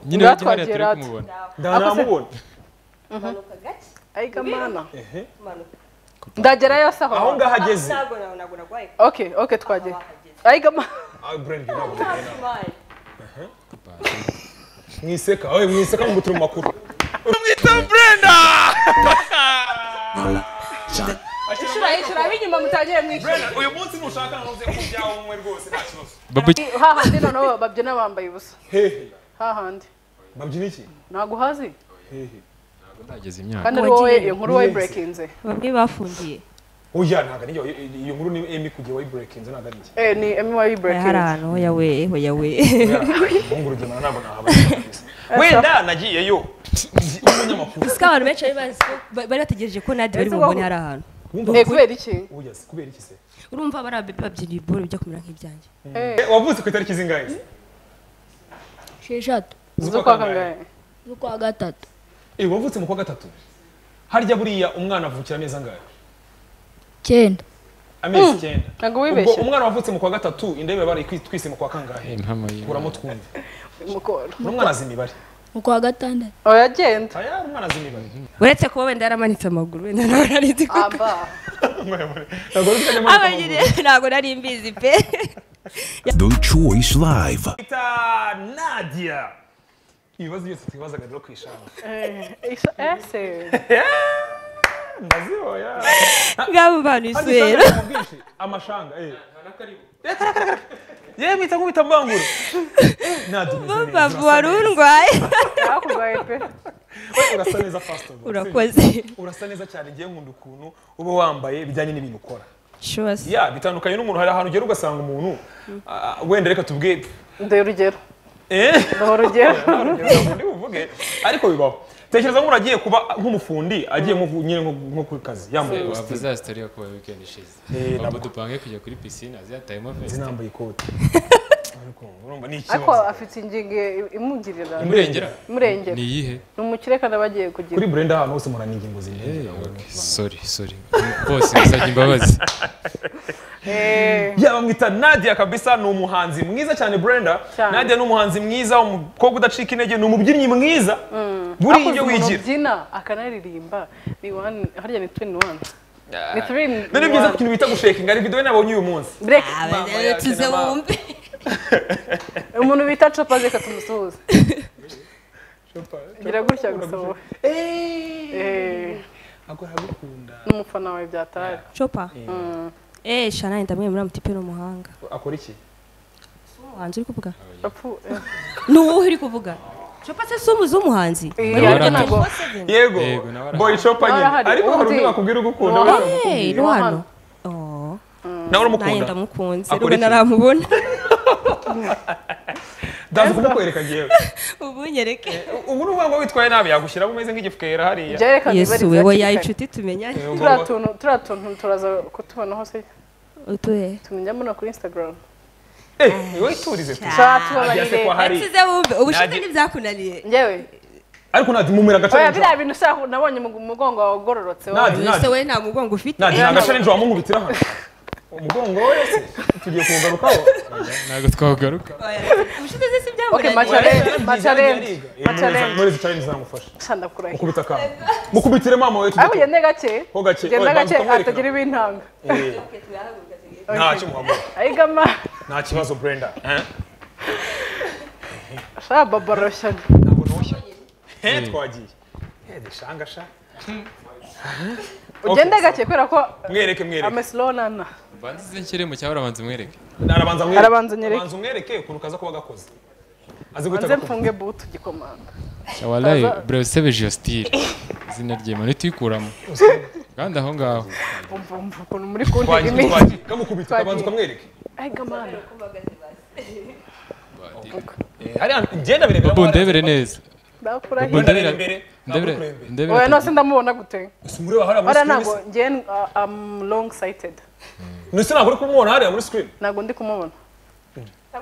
nyine bajya bariyatera kumubona ntaramubona manuka gake ariko mana ehe ndagerayo se aho aho ngaho ageze ntabwo nawe ntabwo narwaye ok ok twagera ariko mana awe burende ntabwo smile mwiseka wowe mwiseka ngo turi mu makuru inshuro inshuro ab'inyuma mutangire mwishyura uyu munsi ntushaka ntuze kubyaho umwe rwose nta kibazo babu hahandi noneho babyina bambaye ubusa hehe hahandi babyina iki ntabwo uhazi hehe ndageze imyaka kandi ari wowe Wagiye. iyo nkuru wowe Yes. burekinze bamwe bafungiye oya ntabwo ari iyo- iyo nkuru ni emi kujya wayiburekinze ntabwo ari iki eh ni emi hari burekinze ahantu yawe yawe mungu urugendo ntabwo nahabona wenda nagiyeyo ndi umunyamakuru gusa abantu benshi bari bazi ko ba- bari bategereje ko nadi bari bubone hari ahantu Wumva ni ko- kubera iki oya si kubera iki se urumva bari babyinira ibore bijya kumera nk'ibyanjye eh wavutse ku itariki zingahe se sheshatu zo kwa kangahe z'ukwa gatatu Eh, wavutse mu kwa gatatu harya buriya umwana avukira amezi angahe cyenda amezi icyenda ntabwo ubwo wibeshye umwana wavutse mu kwa gatatu indebe baraye twise mu kwa kangahe impamo y'imana kuramo twumve mukoro n'umwana azi imibare mu kwa gatandatu uragenda aya umwana azi imibare uretse kuba wenda yaramanitse amaguru wenda nawe nari nzi ko amba ntabwo ari kujya aba nyine ntabwo nari mbizi pe The Choice Live. bita nadia ibibazo byose twibazaga rero ku ishami Isa- ese ndazihoya ngabo bantu iswera amashanga eh. Eh, kare, kare, kare. yewe mwita nk'ubita mbangura nadia umeze neza, bavu urasa wari neza. urwaye hakurwaye pe Oya, urasa neza first of all. urakoze urasa neza cyane ngiye nkunda ukuntu uba wambaye bijyanye n'ibintu ukora shose ya bitandukanye n'umuntu hari ahantu ugera ugasanga umuntu ah, wenda reka tubwiye ndeye urugero eh ndaho urugero undi uvuge ariko bibaho tekereza nk'umuntu agiye kuba nk'umufundi agiye nko ku- nyine nko- nko ku kazi yambaye ikositimu wavuze ya sitori yo kuba wikendi ishize Eh, babu nabwo. dupange kujya kuri pisine aziyatayemo ndetse veste nambaye ikoti ariko urumva ni ariko ikibazo afite ingingo imugirira imurengera imurengera ni iyihe ni umukire kandi aba agiye kugira kuri burenda ahantu hose umuntu ni ingingo zirenga sori sori bose basabye imbabazi eh ya bamwita nadia kabisa ni umuhanzi mwiza cyane brenda Cyane. nadia ni umuhanzi mwiza umukobwa udacika intege ni umubyinnyi mwiza buriya hakoze ibyo umuntu wigira ubyina akanaririmba ni wani harya ni twini wani ni twini Nari byiza ku kintu bita gushakinga ari video nabonye uyu munsi bureke tuze wumve umuntu bita copa reka tumusuhuze gira gutya gusa wowe Eh, ni umufana wawe byataye copa eee shana ndamwe muri amutipe ni umuhanga akora iki si umuhanzi uri kuvuga Apfu- eh, ni wowe uri kuvuga copa se si umuzi w'umuhanzi eh, Nawe ariko urahari. ntabwo yego Yego, nawe arahari. boy shop nyine arahari. ariko hari undi Undi. wakubwira uko ukunda Uwa- wenda Hey, ni Ni uwa hano hano. Oh, nawe nanjye uramukunda ndamukunze Akora rube iki? naramubona ndaza kumukwereka ngewe ubu nyereke ubu ni uvuga ngo witwaye nabi yagushyiramo umeze nk'igifukera hariya byerekana yesu ibari wewe ya rya inshuti tumenyanye Eh, ubwo- turiya tuntu turiya tuntu turaza kutubona hose utuhe tumenyamo no kuri instagram Eh, wowe iturize tu tuba Nagiye se tubabarire kwa hari nsize wumve ubushize Nanjye- ntibyakunaniye ngewe ariko nadi mumira agace oya nijoro biriya bintu ushaka nabonye mu mugongo wawe ugororotse wowe. nadi ese nadi wowe nta mugongo ufite nadi ni agace nijoro wamunkubitira hano umugongo we se tugiye kuwugarukaho ntabwo twagaruka ubushize si Okay, byamunaniye macare- macare- murezi challenge zagufasha Shanda kurahira ukubita akantu mukubitire mama we ariko tugiye ugende gake Ho gake. ugende Oya, gake banza ukamwereka. atagira ibintanga Eh, ntacyo muhamura ayigama nta kibazo brenda Eh? shababoroshya ntabwo ntushya he twagiye he deshanga sha ugende gake kubera ko mwereke mwereke amesilonana banze ize nshyire mu cyaba urabanza umwereke arabanza mwereke Arabanza nyereke. arabanza umwereke ukuntu kaza kuba gakoze azi guhita banze gakoze mfunge butu gikomanda walayi bure usebe jiyositire izina rye mani tuyikuramo kandi aho ngaho umva umva ukuntu muri kuntega twagiye iminsi twagiye kamukubita Twagiye. akabanza ukamwereke ayigama Eh, hariya ngenda birebera babu ndebere neza ndakurahira Babu, ndebere imbere, ndebere ntabwo kureba. ndebere oya atagira- nose ndamubona gute gusa umureba hariya muri bara screen ntabwo se. ngewe uh, am long sighted nose ntabwo uri kumubona hariya muri screen ntabwo ndi kumubona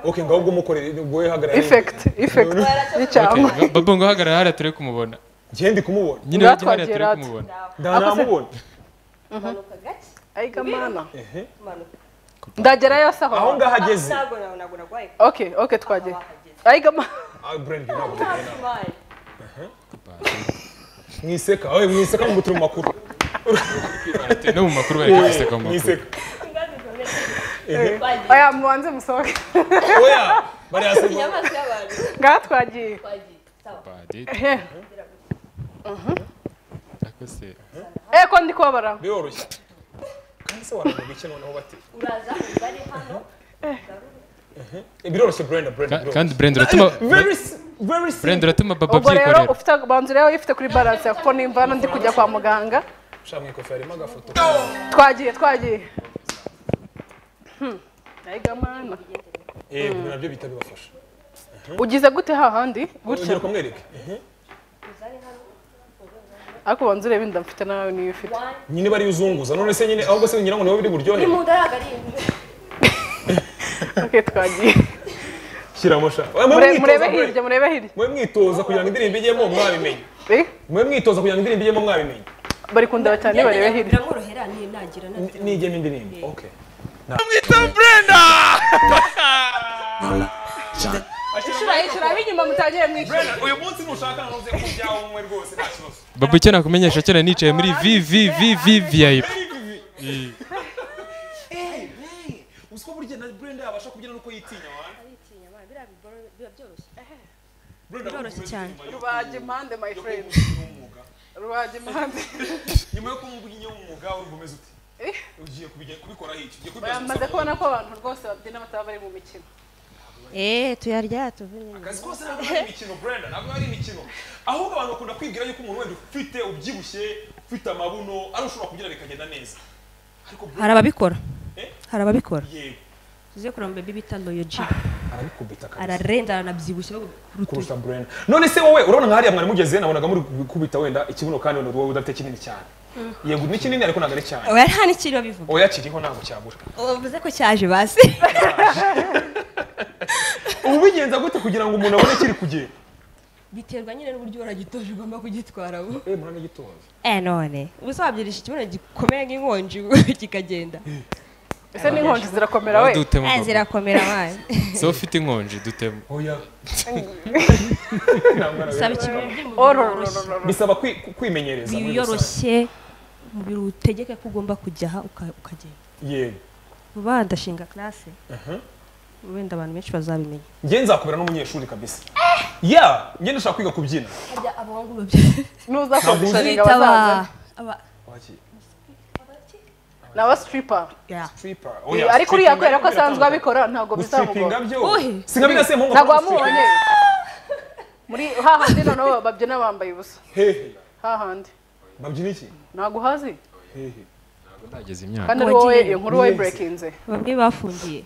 okay ngaho ubwo umukorere ubwo wihagarara effect effect Okay, y'icyangwa ba- babu ngo hagarara hariya ture kumubona ngende ndi kumubona nyine bajye hariya Ndatwagera ture ati. kumubona ndanamubona manuka gake ayigamana ehe manuka ndagerayo se aho aho ngaho ageze ntabwo nawe ntabwo narwaye ok ok twagera ayigama Ah, Brand ntabwo Hafi mani. mwiseka wowe mwiseka mugutira mu makuru no mu makuru bari guseka mu makuru mwiseka Ingazi zikomeye. Ehe. Twagiye. oya mubanze musohoke oya bariyasema Inyamaswa y'abantu. ngaha twagiye Twagiye. Sawa. Bade, ehe ako se ehe ko ndi kubabara biroroshye kandi se waravuga iki noneho bati Uraza ubare hano. Eh, biroroshye brenda brenda Ka- kandi biroroshye brenda uratuma very s- very brenda simple uratuma baba ubwo rero abyikorera ufite banza urebe ifite kuri baranse kuko nimba hano ndi kujya kwa muganga ushaka mu ikofi harimo agafoto twagiye twagiye Hmm. Ayiga mana eh ibyo nabyo bihita bibafasha ugize gute hahandi gutya urugero kumwereke Ehe. ariko banza urebe inda mfite nawe niyo ufite nyine bari uzunguza none se nyine ahubwo se ngira ngo niho biri buryohe Imunda yagarindwe. okay twagiye shyiramo sha Oya, mwe Mure- mwitoza, murebe Brenda. hirya murebe hirya mwe mwitoza kugira ngo indirimbo ijyemo mwabimenye Eh, mwe mwitoza kugira ngo indirimbo ijyemo mwabimenye bari kundeba cyane barebe hirya biramworohera ninagira na nijyemo indirimbo okay shiraho inyuma mutangire mwishyura Brenda, uyu munsi ntushaka na nuze ku byawe umwe rwose nta kibazo babu icyo nakumenyesha kera nicaye muri vvvvvip uzi ko burya na Brenda yabasha kubyina nuko yitinya wa Brenda Biroroshye kumva cyane. indirimbo yo- rubaje impande my yo friend kumva umwuga. rubaje impande nyuma yo kumva iyo umwuga uri bumeze uti Eh. ugiye kubijya- kubikoraho iki ugiye kubibyaza bamaze umusaruro. kubona ko abantu rwose babyina bataba bari mu mikino Eh, tuyarya tuve nyine. akazi kose ntabwo ari imikino brenda ntabwo ari imikino ahubwo abantu bakunda kwibwira yuko umuntu wenda ufite ubyibushye ufite amabuno ari ushobora kubyina bikagenda neza ariko Hari ababikora. Eh? Hari ababikora. yego Tuze kuramba baby bita Loyoji. arabikubita kabisa Ararenda aranabyibushye bagu- kurutuye. kurusha Brenda. None se wowe urabona nk'ahariya mwari mugeze nabonaga muri gukubita wenda ikibuno kandi wenda wowe udafite kinini cyane. Yego ni kinini ariko ntabwo ari cyane. Oya nta n'ikiri babivuga. Oya kiriho ntabwo cyabura. Uvuze ko cyaje basi. Ubu bigenza gute kugira ngo umuntu abone kiri kugenda? Biterwa nyine n'uburyo waragitoje ugomba kugitwara ubu. Eh mwana gitonze. Eh none. Ubusa wabyirisha ikibuno gikomeye nk'inkonji kikagenda. ese n'inkonji zirakomera we dutemo Eh baba zirakomera abana. so ufite inkonji dutemo Oya. Oh, no, no, Ntabwo ari abiri. Saba ikibuno kugira umubiri woroshye. no, no, no. Bisaba kwi- ku- kwimenyereza. muri rusange. wiyoroshye umubiri utegeke ko ugomba kujya aha uka- ukagenda Yego. vuba ndashinga classe wenda abantu benshi bazabimenya Njye nzakubera n'umunyeshuri kabisa. Ya, njye ndashaka kwiga kubyina. harya abahungu babyita nuza kondishoninga aba bazaza aba- Waki. ni aba stripper ya. Stripper. ariko uriya kubera ko asanzwe abikora ntabwo bizamugora Gustripinga byo. Uhi. Singa bidase mu ntabwo wamubonye muri hahandi noneho babyina bambaye ubusa Hehe. hahandi Babyina iki? ntabwo uhazi Hehe. ndageze imyaka kandi ari wowe Wagiye. iyo nkuru wowe Yes. burekinze bamwe bafungiye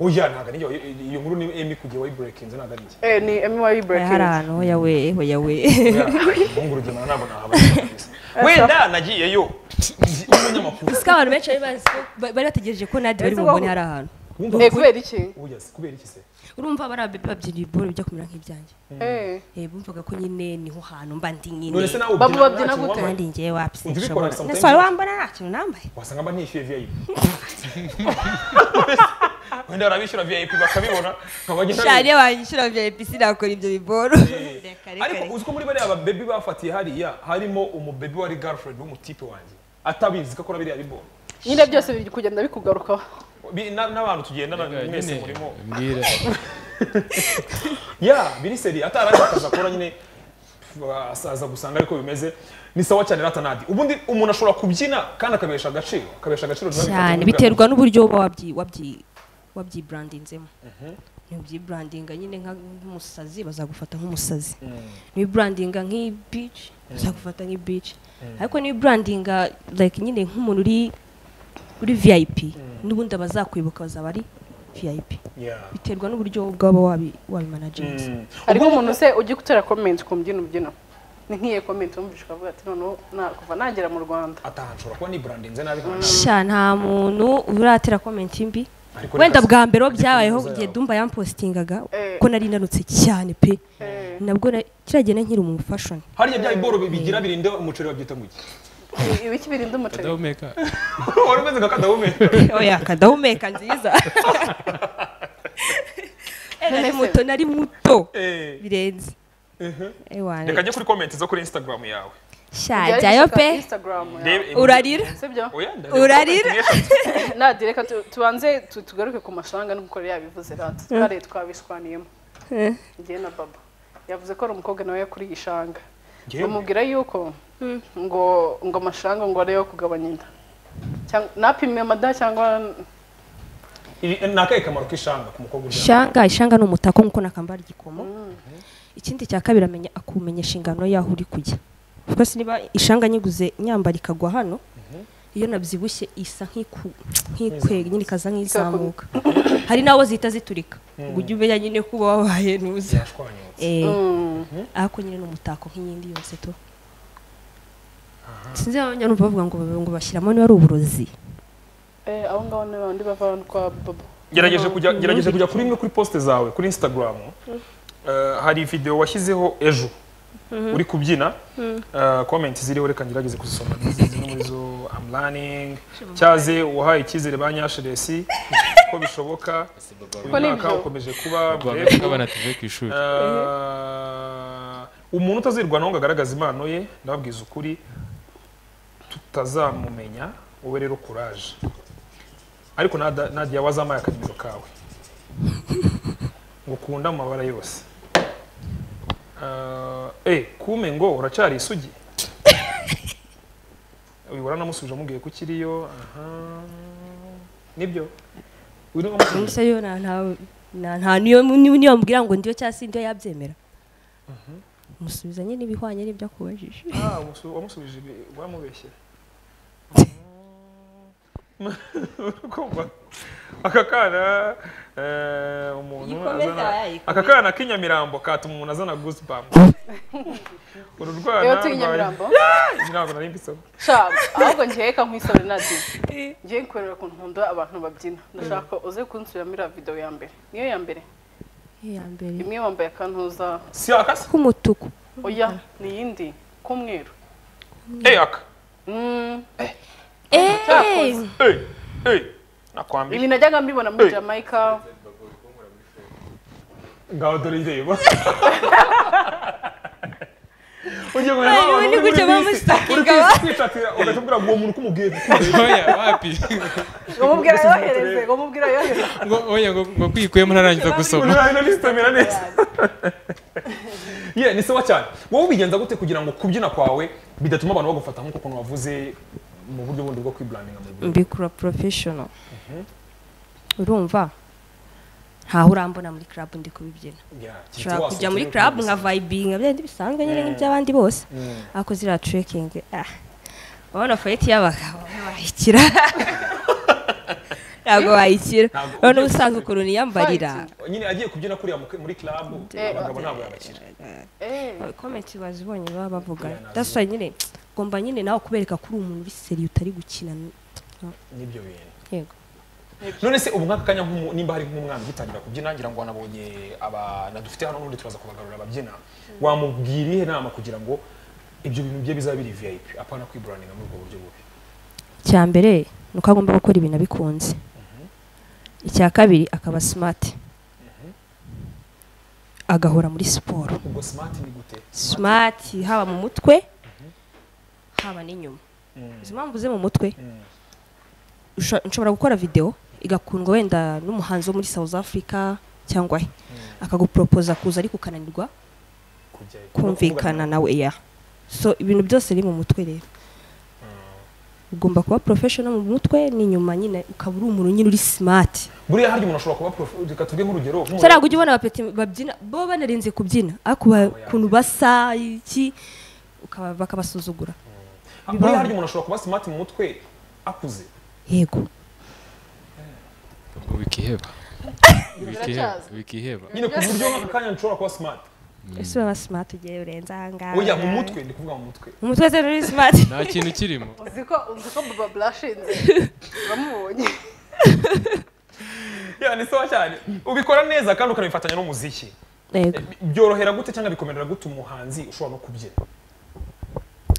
Oya ntabwo ari njye iyo nkuru ni Emi kujya wayiburekinze ntabwo ari njye. eh ni emi wayi hari burekinze ahantu hoya we hoya we umuhungu rugemana ntabwo nahabona kabisa wenda nagiyeyo umunyamakuru siko abantu benshi bari bazi ko- ba- bari bategereje ko nadi bari Ese bubone wowe- hari ahantu eh kubera iki ubugeze kubera iki se urumva bari ababe babyina ibibore bijya kumera nk'ibyanjye eh Eh, bumvaga ko nyine niho hantu mba ndi nyine none se nawe Babu ubyina babyina nta kintu gute? wambaye? kandi njyewe wapsi Ujya ubikora nshobora sometimes? Ese wari wambona nta kintu nambaye wasanga mba ntishyuye vip wenda barabishyura vip bakabibona nkaba bagenda shane wanyishyura vya episi nakora ibyo biboro reka reka ariko reka uzi ko muri bariya babebi bafatiye hariya harimo umubebi wari girlfriend w'umutipe wanjye atabizi ko akora biriya bibona nyine byose biri kugenda bikugarukaho Bi- na- n'abantu tugendana mwese nyine murimo mbwira ya biri seri atarazi akazi akora nyine asaza gusanga ariko bimeze ni sawa cyane ratanadi ubundi umuntu ashobora kubyina kandi akabesha agaciro akabesha agaciro biba bitatu- cyane biterwa n'uburyo uba wabyi wabyi wabyibrandinzemo ntibyiblandinga nyine nka- nk'umusazi bazagufata nk'umusazi ntibibrandinga nk'ibici bazagufata nk'ibici ariko nibibrandinga like nyine nk'umuntu uri uri vip n'ubundi abazakwibuka bazaba ari vip Yeah. biterwa n'uburyo bwaba wabi wabimanaginze Mm. hari nk'umuntu se ujya gutera comment ku mbyino mbyino ni nk'iyo comment wumvise ukavuga ati noneho na- kuva nagera mu rwanda ataha nshobora kuba nibrandinze nabi nka nabi. sha nta muntu uratera komenti mbi Ariko wenda reka- bwa mbere ho reka byabayeho kaminuza igihe yawe. dumba yampostingaga Eh. ko nari nanutse cyane pe Eh. nabwo na- kiriya gihe nari nkiri umu fashion hariya bya biboro bigira birinde umuceri babyita mu iki I- ibiki birinda umuceri adahumeka wari umeze nka kadahumeka oya kadahumeka nziza nari muto nari muto Eh, birenze mhm. ewana reka njye kuri komenti zo kuri instagram yawe sha jyayo pe Ndebe- urarira sibyo Oya, ndebe Urarira? comment n'eshatu. nadi reka tu- tubanze tu- tugaruke ku mafaranga nk'uko yari yabivuze rata twari twabishwaniyemo njye na baba yavuze ko ari umukobwa nawe yakuriye ishanga Njyewe? bamubwira yuko ngo ngo amashanga ngo ariyo kugabanya inda Cyangwa- napimiye amada cyangwa Ibi- ni akahe kamaro k'ishanga ku mukobwa uryamye shanga ishanga ni umutako nk'uko nakambara igikomo ikindi cya kabiri amenya akumenya inshingano y'aho uri kujya rwose niba ishanga nyiguze nyambara ikagwa hano iyo nabyibushye isa nk'iku- nk'ikwega nyine ikaza nk'izamuka hari n'abo zihita ziturika ngo ujye umenya nyine kuba wabaye ntuza yashwanyutse Eh, Mm. ariko nyine ni umutako nk'iyindi yose tu sinzi abanya numva bavuga ngo ngo bashyiramo niba ari uburozi Eh, aho ngaho ni bandi bava hano kwa baba gerageje kujya gerageje kujya kuri imwe kuri poste zawe kuri instagram Eh, hari video washyizeho ejo uri kubyina Eh, comment ziriho reka ngerageze kuzisoma Izi- zimwe muri zo I'm learning cyaze wahaye icyizere ba nyasheresi ko bishoboka uyu Ko ni mwaka byo. ukomeje kuba Rwanda bref. rw'abana tuvuye ku ishuri Eh, umuntu utazirwa nawe ngo agaragaze impano ye ndababwiza ukuri tutazamumenya wowe rero kuraje ariko nada- nadia wazampaye akanimero kawe ngukunda mu mabara yose Eh, eh kume ngo uracyari isugi wibura namusubije amubwiye ko ukiriyo aha nibyo urimo amusubije gusa yo nta nta- nta nta niyo niyo niyo wamubwira ngo ndiyo cyangwa se ndiyo yabyemera musubiza nyine ibihwanye n'ibyo akubajije Ah, wamusu- wamusubije ibi- wamubeshyera Kumva? aka kana eh, umuntu Gikomeza azana yayikomeza. aka kana k'inyamirambo katuma umuntu azana goosebump uru rwana rero tuye rwa- nyamirambo Nyamirambo nari mbisoma sha ahubwo njye reka nkwisore nadi njye nkwerera ku ntundo abantu babyina ndashaka uze kunsubiriramo iriya video ya mbere niyo ya mbere iya mbere imwe wambaye akantuza si akasi k'umutuku oya ni iyindi k'umweru eh aka Mm, eee eh eh nakwambira ibi najyaga mbibona muri jamaica ngaho dore ireba ugiye kumenya Ay, nk'abantu ubundi uri muri gutya baba bisi, musakinga, uri ba. kwitatira ugahita ubwira ngo uwo muntu kumubwiye oya wapi ngo mubwira yohereze ngo mubwira yohereze ngo oya ngo ngo kwikuyemo ntarangiza gusoma Umuntu arahita anizitamira neza ye ni sawa cyane wowe ubigenza gute kugira ngo kubyina kwawe bidatuma abantu bagufata nk'uko ukuntu wavuze mu buryo bundi bwo kwiburaninga mu buryo mbikora porofeshono urumva ntaho urambona muri club ndi kubibyina ushobora kujya muri club nka vibinga byari bisanzwe nyine nk'iby'abandi bose ariko ziriya trekking ah urabona fayiti y'abagabo bayikira ntabwo bayikira Ntabwo- urabona ubusanzwe ukuntu niyambarira nyine agiye kubyina kuriya mu- muri club abagabo ntabwo yabakira eh komenti bazibonye baba bavuga daswa nyine ngomba nyine nawe kubereka ko uri umuntu uri seri utari gukina nibyo bintu yego none se ubu nk'aka kanya nk'umu- nimba hari nk'umwana ugitangira kubyina ngira ngo wanabonye abana dufite hano n'ubundi turaza kubagarura ababyina wamubwira ihe nama kugira ngo ibyo bintu bye bizaba biri vip apana kwiburaninga muri ubwo buryo bubi icya mbere ni uko agomba gukora ibintu abikunze icya kabiri akaba simati agahora muri siporo ubwo smart ni gute simati haba mu mutwe haba n'inyuma Mm. izi mpamvu ze mu mutwe Mm. usha- nshobora gukora video igakundwa wenda n'umuhanzi wo muri South Africa cyangwa he akaguporopoza kuza ariko ukananirwa kujya kumvikana nawe ya so ibintu byose biri mu mutwe rero ugomba kuba professional mu mutwe n'inyuma nyine ukaba uri umuntu nyine uri smart buriya harya umuntu ashobora kuba prof reka tuge nk'urugero nk'umuntu- utarabwo ujya ubona abapeti babyina bo banarinze kubyina ariko ba- ukuntu basa iki ukaba bakabasuzugura buriya harya umuntu ashobora kuba smart mu mutwe akuze yego ubwo bikiheba bikiheba bikiheba nyine ku buryo nk'aka kanya nshobora kuba smart ese uraba smart ugiye urenze aha ngaha oya mu mutwe ndi kuvuga mu mutwe mu mutwe se uri smart nta kintu kirimo uzi ko uzi ko baba blashinze uramubonye ya ni sawa cyane ubikora neza kandi ukanabifatanya n'umuziki yego byorohera gute cyangwa bikomerera gute umuhanzi ushobora no kubyina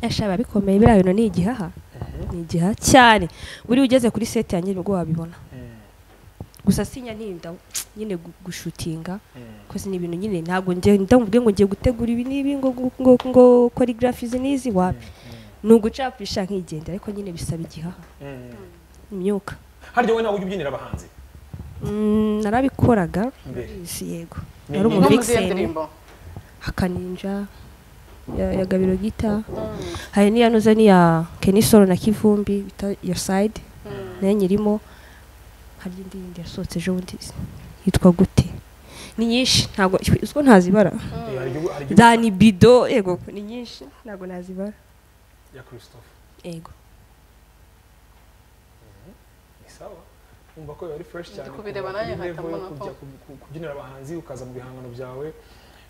ashaba bikomeye biriya bintu ni igihaha ni igihaha cyane buriya ugeze kuri seti yanjye nibwo wabibona gusa sinya ntinda nyine gu- gushutinga kozi ni ibintu nyine ntabwo njye ndamubwiye ngo ngiye gutegura ibi n'ibi ngo ngo ngo, ngo choreography izi n'izi wapi ni ugucapisha nkigendera ariko nyine bisaba igihaha imyuka harya wowe nawe ujya ubyinira abahanzi Mm, narabikoraga mbere si yego Ni- ni- nari no muri iyo umuvixen ndirimbo akaninja ya, ya gabiro gita hari n'iya nuza n'iya kenisoro na kivumbi bita your side nayo nyirimo hari indi yindi yasohotse ejo bundi yitwa gute ni nyinshi ntabwo uzwo ntazibara hari igihugu hari igihugu za ni bido yego ni nyinshi ntabwo nazibara ya christophe yego ni sawa wumva ko biba ari fresh cyane Ndi kubireba kuva nanjye kuri nkahita level yo mbona ko- kujya ku- ku- kubyinira abahanzi ukaza mu bihangano byawe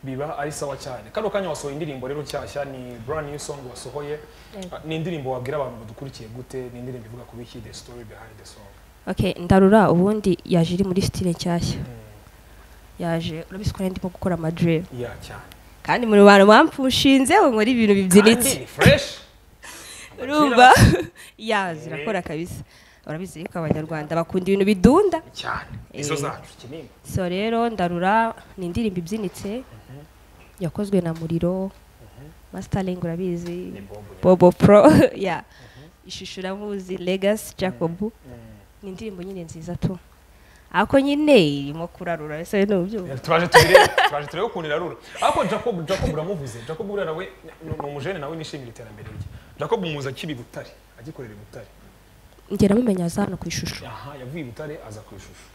biba ari sawa cyane kano kanya wasohoye indirimbo rero nshyashya ni brand new song wasohoye Yego. Ah, ni indirimbo wabwira abantu badukurikiye gute ni indirimbo ivuga ku biki the story behind the song okay ndarura ubundi yaje iri muri stile nshyashya yaje urabizi ko nari ndimo gukora amadril ya cyane kandi muri bantu bampushinzeho nkora ibintu bibyinitse Kandi ni fresh urumva ya zirakora kabisa urabizi yuko abanyarwanda bakunda ibintu bidunda cyane izo Eh. zacu kinini so rero ndarura ni indirimbo ibyinitse yakozwe na muriro masitaringi urabizi ni bombo rero. bobo pro ya ishusho uramuzi legasi jacob ni indirimbo nyine nziza tu ariko nyine irimo kurarura ese nubyumva turaje tubirebe turaje turebe ukuntu irarura ariko jacob jacob uramuvuze jacob buriya nawe ni ni umujene nawe nishimira iterambere rye jacob umuzi akiba i butare agikorera i butare ngera mumenya aza hano ku ishusho aha yavuye i butare aza ku ishusho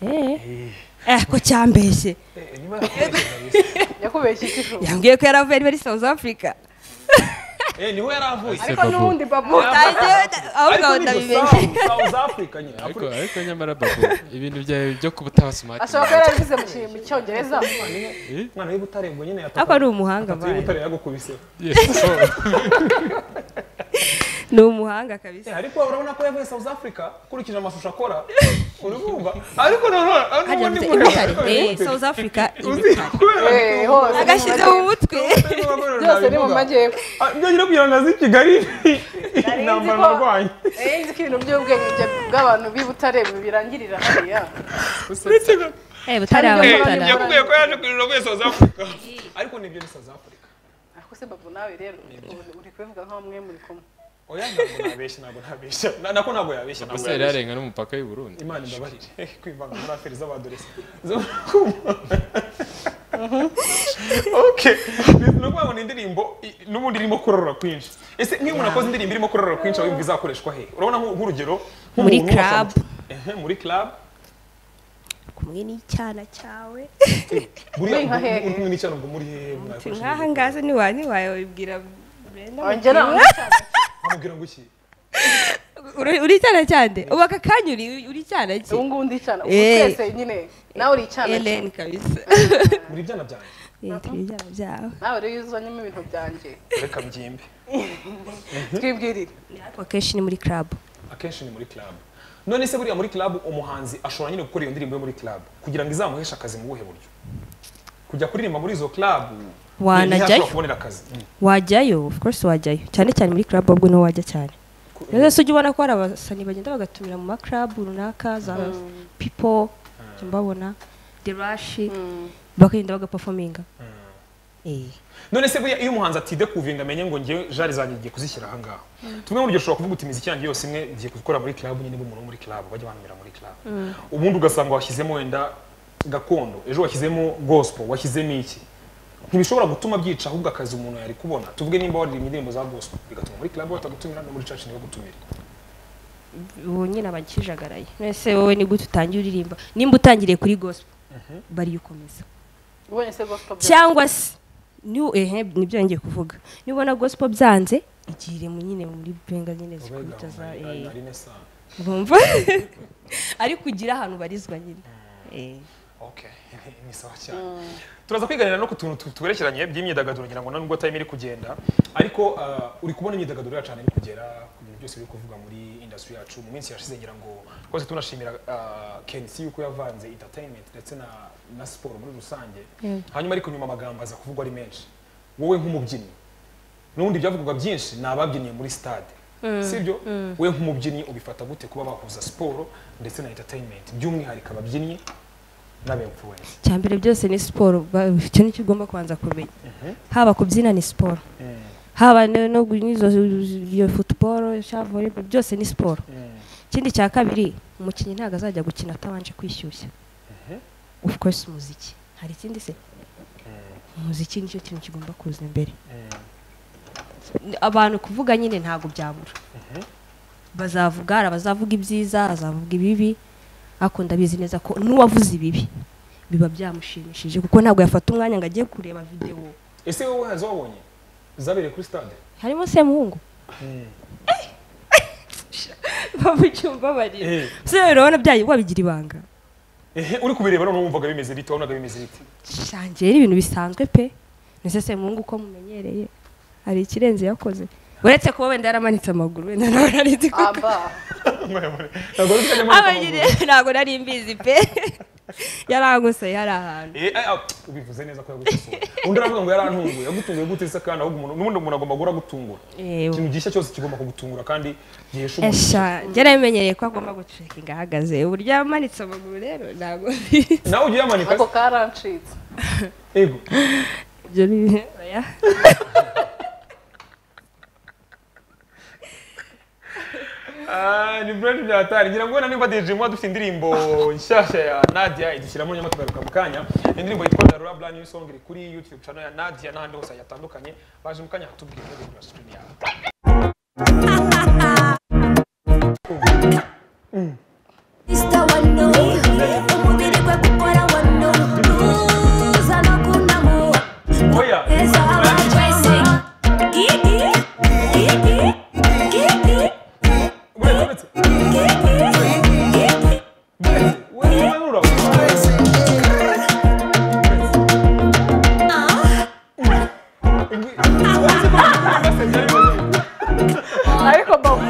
eh eh ko cyambeshye Eh, niba yarakoresheje kabisa. yakubeshye ikifu yambwiye ko yaravuye ari muri south africa Eh, niho yari avuye Ese ariko Babu. n'ubundi babu Nanjye ahubwo ariko ni ndabimenye gusa south africa nyine ariko Afurika. ariko nyamara babu ibintu byawe byo kuba utabasumati ashobora kuba yarabivuze mu ki- mu cyongereza umwana w'i butare ngo nyine ariko ari yataka umuhanga atatu w'i mbaye butare yagukubiseho yes so ni umuhanga kabisa Eh, ariko urabona ko yavuye south africa ukurikije amashusho akora urumva ariko nanone hajya n'ubundi mu muntu ibutare eh south africa ibutare Eh, hose ni mu agashyize mu mutwe majyepfo. byose ni mu majyepfo ngira kugira ngo azi i kigali intambara ko- narwanye Eh, nzi ko ibintu by'ubwenge bya- bw'abantu b'i butare birangirira hariya eh butare Eh, abutara yaku- yakubwiye ko yaje kurira avuye south africa ariko nibyo ni south africa ariko se babu nawe rero uri- uri kubivuga nk'aho mwe muri kumwe oya ntabwo nabeshya ntabwo nabeshya Na- nako ntabwo yabeshya ntabwo gusa yari yabeshya yarenga n'umupaka w'i Burundi imana imbabarire kwivanga muri aferi z'abadoresi okay ni ukuvuga ngo ni indirimbo i- n'ubundi irimo kurorora kwinshi ese nk'iyo umuntu akoze indirimbo irimo kurorora kwinshi aba yumva izakoreshwa he urabona nk'u- nk'urugero nk'umuntu Muri washobora- club. Ehe, muri club kumwe n'icyana cyawe buriya Muri nka hehe? uri kumwe n'icyaro ngo muri hehe mwakoresha nk'aha ngaha ni wawe ni wawe wibwira Brenda ongera nkamubwira ngo iki Uri- uri icyana cyande ubu aka kanya uri uri icyana ki ubu ngubu ndicana ubu Eh. twese nyine nawe uri icyana cye. Ellen kabisa muri ibyana byanjye yitwa ibyana byawe nawe rero iyo uzanyemo ibintu byanjye reka mbyimbe twibwirire ariko akenshi ni muri club akenshi ni muri club none se buriya muri club umuhanzi ashobora nyine gukora iyo ndirimbo yo muri club kugira ngo izamuheshe akazi mu buhe buryo kujya kuririmba muri izo club wanajyayo ntiyashobora kubonera akazi wajyayo of course wajyayo cyane cyane muri club ahubwo niho wajya cyane rero se ujya ubona ko hari abasani bagenda bagatumira mu ma club runaka za people jya mbabona the rush bakagenda bagaperforminga eh none se buriya iyo umuhanzi atidekuviye ngo amenye ngo ngewe jari zanjye ngiye kuzishyira aha ngaha tumwe muri ibyo ushobora kuvuga uti imizi yanjye yose imwe ngiye gukora muri club nyine b'umuntu wo muri club bajya banumira muri club ubundi ugasanga washyizemo wenda gakondo ejo washyizemo gospel washyizemo iki ntibishobora gutuma byica ahubwo akazi umuntu yari kubona tuvuge nimba waririmba indirimbo za gospel bigatuma muri club batagutumira no muri church ntibagutumire ubu nyine abakijagaraye mwese wowe ni gute utangiye uririmba nimba utangiriye kuri gospel bari ukomeza ubonye se gospel byawe. cyangwa se ni ehe nibyo ngiye kuvuga niba ubona gospel byanze igire mu nyine muri benga nyine zikubita za eh urumva ariko ugira ahantu barizwa nyine eh Okay, ni sawa cyane turaza kwiganira no ku tuntu tu- twerekeranye by'imyidagaduro ngira ngo nubwo time iri kugenda ariko uh, uri kubona imyidagaduro yacu ahantu iri kugera ku bintu byose biri kuvuga muri industry yacu mu minsi yashize ngira ngo twese tunashimira uh, Kensi yuko yavanze entertainment ndetse na, na siporo muri rusange hanyuma ariko nyuma amagambo aza kuvugwa ari menshi wowe nk'umubyinnyi n'ubundi byavugwaga byinshi ni ababyinnye muri stade sibyo we nk'umubyinnyi ubifata gute kuba bahuza siporo ndetse na entertainment by'umwihariko ababyinnyi n'aba influence cyambere byose ni siporo ba- icyo nicyo ugomba kubanza kumenya haba kubyina ni siporo haba no no gu- n'izo iyo futuboro cyangwa volleyball byose ni siporo ikindi cya kabiri umukinnyi ntabwo azajya gukina atabanje kwishyushya of course umuziki hari ikindi se umuziki nicyo kintu kigomba kuza imbere abantu kuvuga nyine ntabwo byabura bazavuga hari abazavuga ibyiza azavuga ibibi ariko ndabizi neza ko n'uwavuze ibibi biba byamushimishije kuko ntabwo yafata umwanya ngo ajye kureba videwo ese wowe hazo wabonye zabereye kuri stade harimo semuhungu bamucyumba barira Eh, se urabona byayi wabigira ibanga ehe uri kubireba none wumvaga bimeze bite wabonaga bimeze bite shangiye ari ibintu bisanzwe pe mbese semuhungu uko mumenyereye hari ikirenze yakoze uretse kuba wenda yaramanitse amaguru wenda nawe nari nzi ko aba ntabwo ari ufite aba nyine ntabwo nari mbizi pe yaranguseye hari ahantu Eh, eh, ah, ubivuze neza ko yagusuye undi aravuga ngo yarantunguye yagutunguye gute se kandi ahubwo umuntu n'ubundi umuntu agomba guhora agutungura yewe ikintu gishya cyose kigomba kugutungura kandi gihesha umuntu Esha, byarabimenyereye ko agomba gucekinga ahagaze uburyo yamanitse amaguru rero ntabwo mbizi. nawe ujye uyamanika ako karancitse yego ibyo ni oya. Ah, ni brand bya hatari ngira ngo wenda niba DJ mwa dufite indirimbo nshyashya ya Nadia idushyiramo nyuma tugaruka mu kanya indirimbo yitwa Darura Brand New Song iri kuri YouTube channel ya Nadia n'ahandi hose yatandukanye baje mu kanya hatubwire ibyo kuri studio yawe Mr. Wano, umubiri gwe gukora wano, tuza no kunamu, oya eza abantu twese. Gigi, gigi, gigi, uretse uretse gigi, gigi. ariko babu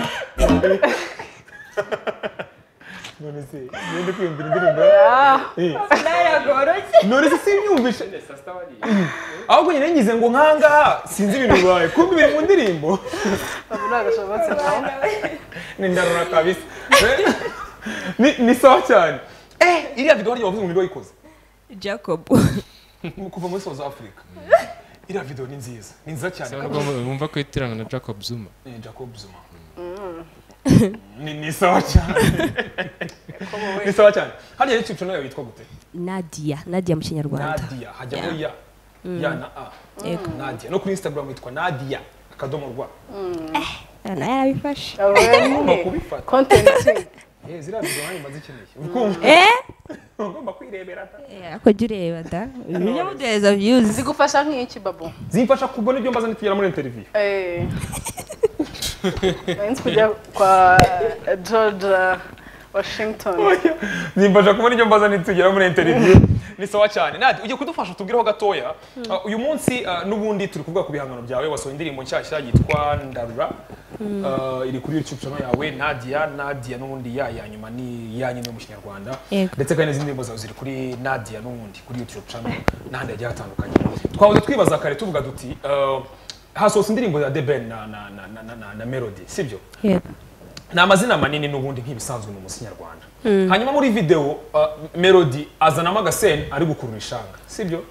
ahubwo nyine ngize ngo nkangaha sinzi ibintu bibaye kumbe biri mu ndirimbo babu ntagashobotse nawe ni ndarura kabisa Eh, ni- ni sawa cyane eh iriya video waryo wavuze ngo nirwo wayikoze jacob kuva muri south africa iriya video ni nziza ni nziza cyane Urabona ko Wumva ko yitirana na Jacob Zuma. ni jacob zuma ni ni sawa cyane ni sawa cyane hariya youtube channel yawe yitwa gute nadia nadia mu kinyarwanda nadia hajyaho ya ya na a nadia no kuri instagram yitwa nadia akadomo rwa nawe yarabifashe aba ugomba wenyine kubifata kontenti Eh, ziriya video nanjye mba zikeneye ukumva eh ugomba kwirebera ta ako jya ureba da ujye muduhereza views zigufasha nk'iki babu zimfasha kubona ibyo mbaza nitugera muri interview Eh. Nzi kujya kwa George Washington nimbaje kubona ibyo mbaza nitugera muri interview ni sawa cyane nadi ugiye kudufasha utubwireho gatoya Uh, uyu munsi uh, n'ubundi turi kuvuga ku bihangano byawe wasohoye indirimbo nshyashya yitwa ndarura Uh, iri kuri youtube channel yawe nadia nadia n'ubundi ya ya nyuma ni ya nyine yo mu kinyarwanda Yego. ndetse kandi n'izindi ndirimbo zawe ziri kuri nadia n'ubundi kuri youtube channel n'ahandi hagiye hatandukanye twahoze twibaza kare tuvuga duti uh, hasohotse indirimbo ya the ben na, na, na, na, na, na, na melody sibyo yego ni amazina manini n'ubundi nk'ibisanzwe mu muziki nyarwanda hanyuma muri videwo uh, melody azanamo agaseni ari gukurura ishanga sibyo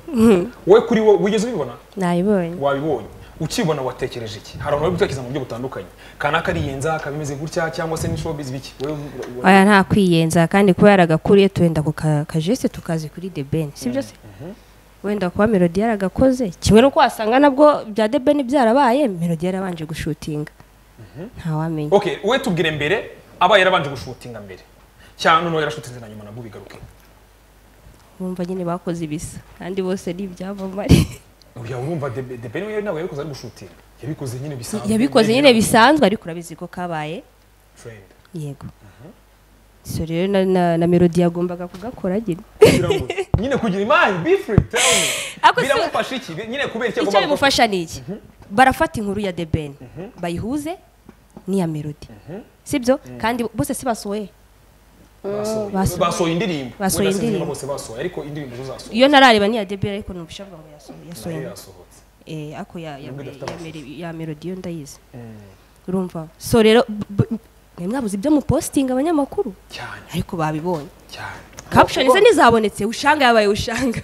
wowe kuri wo wigeze ubibona nabibonye wabibonye ukibona watekereje iki hari abantu bari gutekereza mu buryo butandukanye kanaka ariyenza kabimeze gutya cyangwa se n'ishobizi biki wowe ura- ura- aya nta kwiyenza kandi kuba yaragakuriye tuwenda ku ka- kajese tukazi kuri the ben sibyo se wenda kuba melody yaragakoze kimwe n'uko wasanga nabwo bya the ben byarabaye melody yarabanje gushutinga ntawamenya okay wowe tubwire mbere aba yarabanje gushutinga mbere cyangwa noneho yarashutinze na nyuma nabwo bigaruke bumva nyine bakoze ibisa kandi bose ni ibyamamare uya urumva The- The Ben we nawe yabikoze ari gushutinga yabikoze nyine bisanzwe yabikoze nyine bisanzwe ariko urabizi ko kabaye Friend. yego so rero na, na, na melody yagombaga kugakora nyine kugira ngo- nyine kugira imani be free tell me Ako si- biramufasha iki Bi- nyine kubera icyo icyo agomba gukora bimufasha ni iki barafata inkuru ya the ben bayihuze n'iya melody sibyo kandi bose si basohoye Basohoye- basohoye. basohoye indirimbo Basohoye Wenda sinzi niba indirimbo. bose basohoye ariko indirimbo zo zasohoye iyo ntarareba n'iya the ben ariko numva ishavuga ngo yasohoye nayo yasohoye yasohotse Eh, ako ya- ya- Nubwo idafite ya meri- ya melody yo ndayizi urumva so rero b- b- mwe mwabuze ibyo mupositinga abanyamakuru cyane ariko babibonye cyane caption ze ntizabonetse ushanga yabaye ushanga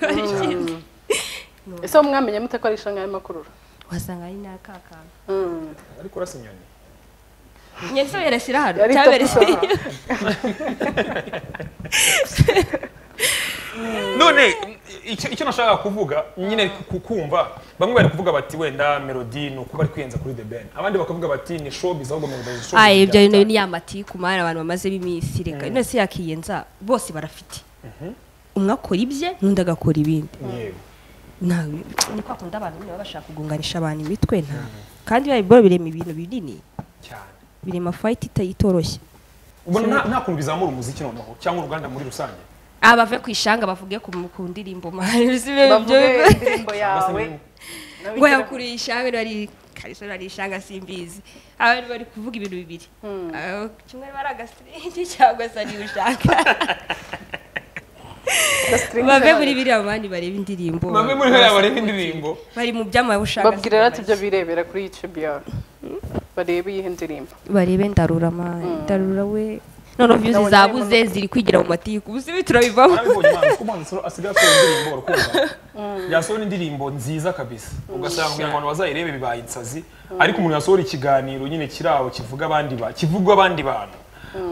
ese wowe mwamenye mute ko ari ishanga y'amakurura wasanga ari n'akakana Mm. ariko urasa inyoni nyese yarashyira hano Yari cyabereye itakosa. none icyo icyo nashakaga kuvuga nyine ku- kumva bamwe bari kuvuga bati wenda melody ni uko bari kwiyenza kuri the ben abandi bakavuga bati ni showbiz ahubwo melody ni showbiz aye ibyo byatanga. bintu ni yamatiku mari abantu bamaze b'iminsi reka none se yakiyenza bose barafite umwe akora ibye n'undi agakora ibindi Yego. ntawe ni kwa kundi abantu nyine baba bashaka kugunganisha abantu imitwe nta kandi biba birema ibintu binini cyane birema fayiti itayitoroshye ubwo nta nta kuntu bizamura umuziki noneho cyangwa uruganda muri rusange aba bave ku ishanga bavuge ku ku ndirimbo mari si byo bavuge byo- indirimbo yawe nawe ngo igira- yakuriye ishanga bari kariso bari ishanga simbizi abari bari kuvuga ibintu bibiri Ah, kimwe bari agasirenge cyangwa se ari ushaka Gastringi bave cyane. muri biriya bandi bareba indirimbo bamwe muri bo yaba reba indirimbo bari mu by'amabushaka babwira rero ati ibyo birebera kuri youtube yawe barebe iyihe ndirimbo barebe ndarura ma ndarura we noneho views Ndabona zabuze ziri kwigira mu matiku ubu sibi turabivamo nabibonye imana kuko umuhanzi asigaye akora indirimbo urukundo yasohora indirimbo nziza kabisa ugasanga kugira ngo abantu bazayirebe bibaye insazi ariko umuntu yasohora ikiganiro nyine kiri aho kivuga abandi ba kivuga abandi bantu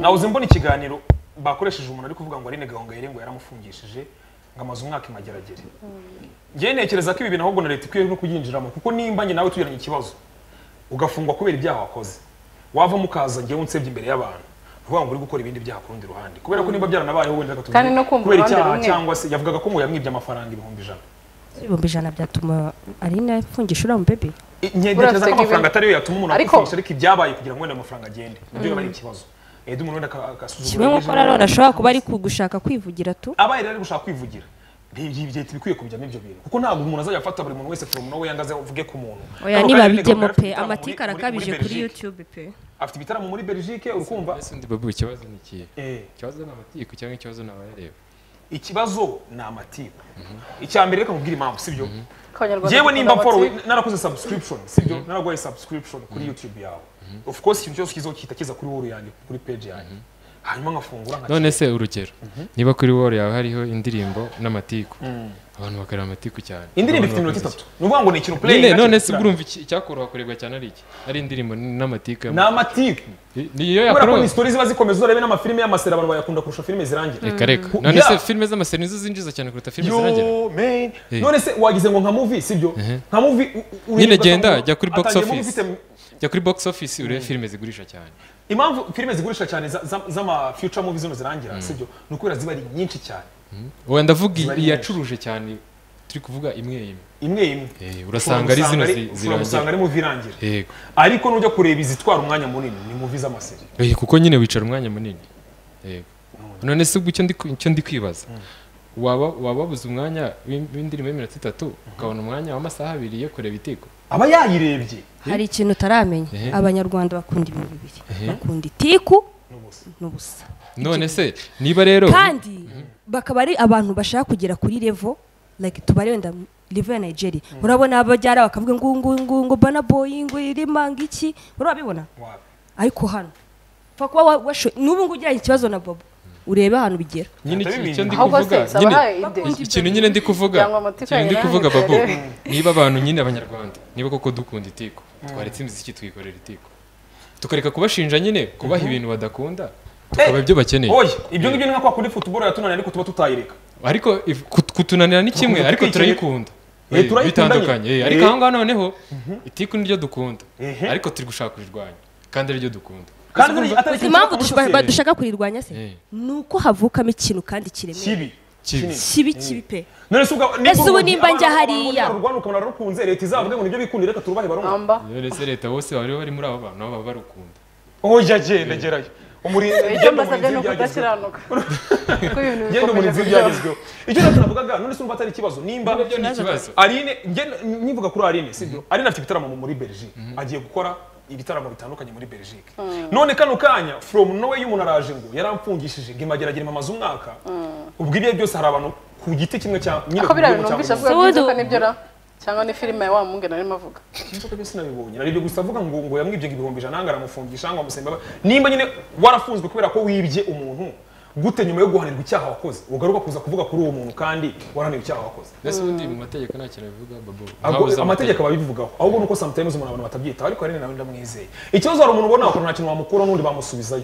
nawuze mbona ikiganiro bakoresheje umuntu ari kuvuga ngo arine gahongayire ngo yaramufungishije ngo amaze umwaka imageragere njyewe ntekereza ko ibi bintu ahubwo na leta ikwiye no kubyinjiramo kuko nimba njye nawe tugiranye ikibazo ugafungwa kubera ibyaha wakoze wavamo ukaza njyewe unsebye imbere y'abantu uvuga ngo uri gukora ibindi byaha ku rundi ruhande kubera ko niba byaranabayeho wenda gatatu Kandi no kumva kubera uruhande icyaha rumwe. cyangwa se yavugaga ko ngo yamwibye amafaranga ibihumbi ijana ibihumbi ijana byatuma arina afungisha uriya mubebe I- nye- ntekereza ko Burafite amafaranga atari yo yatuma umuntu Ariko- akwifungisha ariko ibyabaye kugira ngo wenda amafaranga agende ibyo biba ari ikibazo Edi umuntu wenda aka- kimwe agasuzugura nk'uko ijana. nanone ashobora kuba ari gushaka kwivugira tu abaye rero ari gushaka kwivugira Ibi- ibi leta iba ikwiye kubijyamo ibyo bintu kuko ntabwo umuntu azajya afata buri muntu wese foromu we yangaze uvuge ku muntu oya Hano niba kandi ni bijyemo gahunda pe y'afite ibitaramo muri- amatike muri- arakabije muri kuri Belgique. yutube pe afite ibitaramo muri belgique urikumva mbese ndi babu ikibazo ni ikihe Eh, ikibazo ni amatiku cyangwa ikibazo ni abayareba ikibazo ni amatiku icya mbere reka nkubwire impamvu sibyo Abanyarwanda yewe nimba dukunda mporo bati, narakoze subscription sibyo naraguhaye subscription kuri youtube yawe of course ikintu cyose kizaho gihita kiza kuri wall yanjye kuri page yanjye hanyuma nkafungura none nkakireba se urugero niba kuri woro yawe hariho indirimbo n'amatiku abantu bakareba amatiku cyane indirimbo Abantu ifite iminota bakunze itatu ni ukuvuga ngo ni ikintu play nyine none se ubwo urumva iki- icyakoroha kurebwa cyane ari iki ari indirimbo n'amatiku ni amatiku niyo kubera ko yakoroha ni story ziba zikomeza uzarebe n'amafilime y'amaseri abantu bayakunda kurusha filime zirangira reka reka Ku- none se Yeah. filime z'amaseri nizo zinjiza cyane kuruta filime zirangira Yo, man. Eh. none se wagize ngo nka movie sibyo nka movie u- u- Nyine ugasanga genda, umuntu jya kuri box atangiyemo office. ufite- jya kuri box office urebe filime zigurisha cyane impamvu filime zigurisha cyane za- za- z'ama future movies zino zirangira sibyo ni ukubera ziba ari nyinshi cyane wenda ndavuga iyi- Zibari nyinshi. iyacuruje cyane turi kuvuga imwe imwe imwe imwe Eh, urasanga ari zino zi- ushobora gusanga zirangira ari muvi irangira yego ariko nujya kureba izitwara umwanya munini ni muvi z'amaseri Eh, kuko nyine wicara umwanya munini yego none se ubwo icyo ndi ku- icyo ndi kwibaza waba waba wabuze umwanya w'in- w'indirimbo y'iminota itatu ukabona umwanya w'amasaha abiri yo kureba itiko aba yayirebye hari ikintu utaramenya Ehe. abanyarwanda bakunda ibintu bibiri bakunda itiku n'ubusa. n'ubusa none se niba rero kandi bakaba ari abantu bashaka kugera kuri revo like tubare wenda revo ya nigeria urabona abajyara bakavuga ngo ngo ngo ngo bana boyi ngo irima ngo iki urabibona Wapi. ariko hano upfa kuba wa- washo- n'ubu ngubu ugiranye ikibazo na bobo urebe ahantu bigera nyine iki- Atabimenya. icyo ndi ahubwo se kuvuga saba nyine ahaye ide iki- ikintu nyine ndi kuvuga Cyangwa amatiku ikintu ndi yanyu kuvuga nanjye babu turarebe. niba abantu nyine abanyarwanda niba koko dukunda itiko twaretse imiziki tukikorera itiko tukareka kubashinja nyine kubaha ibintu badakunda tukaba ibyo bakeneye oya ibyo ngibyo ni nka kwa kuri futuboro yatunaniye ariko tuba tutayireka ariko if- kut- kutunanira ni kimwe Kutunanira ariko ni turayikunda Eh, Eh, turayikunda bitandukanye nyine. eh, ariko Eh. aho ngaho noneho itiku niryo dukunda Ehe. ariko turi gushaka kurirwanya kandi ariryo dukunda kandi atari- atari ikintu impamvu cyakora dusha- umushoferi. dushaka kurirwanya se Eh. ni uko havukamo ikintu kandi kiremeye kibi kibi kibi kibi pe none se ubwa- Ese ubu nimba abana- njya abana hariya? bakunda urwana ukabona rukunze leta izavuge ngo nibyo bikundira reka turubahe barumva amba rero se leta bose bari bari muri abo bantu nabo baba barukunda oya genda gerayo umurinzi icyo genda mbasabye umurinzi ni w'ibyagezweho. ukudakiranuka kuko ibintu genda bikomeje umurinzi kujyaho w'ibyagezweho icyo rero turavugaga none se umva atari ikibazo nimba ibyo ni ikibazo Aline ngenda- nivuga kuri Aline sibyo Aline afite ibitaramo mu- muri Belgique agiye gukora ibitaramo bitandukanye muri Belgique none kano kanya from nowhere umuntu araje ngo yaramfungishije ngo imageragere mamaze umwaka ubwo ibyo byose hari abantu ku giti kimwe cya nyine ako ku biriya bintu rwego cyangwa numvise umuntu. avuga by'inzoka nibyo ra cyangwa ni filime ya wa mungena arimo avuga inzoka byo sinabibonye naribyo gusa avuga ngo ngo yamwibye ngo ibihumbi ijana nanga aramufungisha ngo amusembe aba- nimba nyine warafunzwe kubera ko wibye umuntu gute nyuma yo guhanirwa icyaha wakoze ugaruka kuza kuvuga kuri uwo muntu kandi waranirwa icyaha wakoze mbese ubundi mu mategeko nta kintu bivuga babo Ahubwo ntabuze amategeko ababivugaho ahubwo nuko sometimes umuntu abantu batabyitaho ariko rero nawe ndamwizeye ikibazo hari umuntu ubona wakuntu nta kintu wamukuraho n'undi bamusubizayo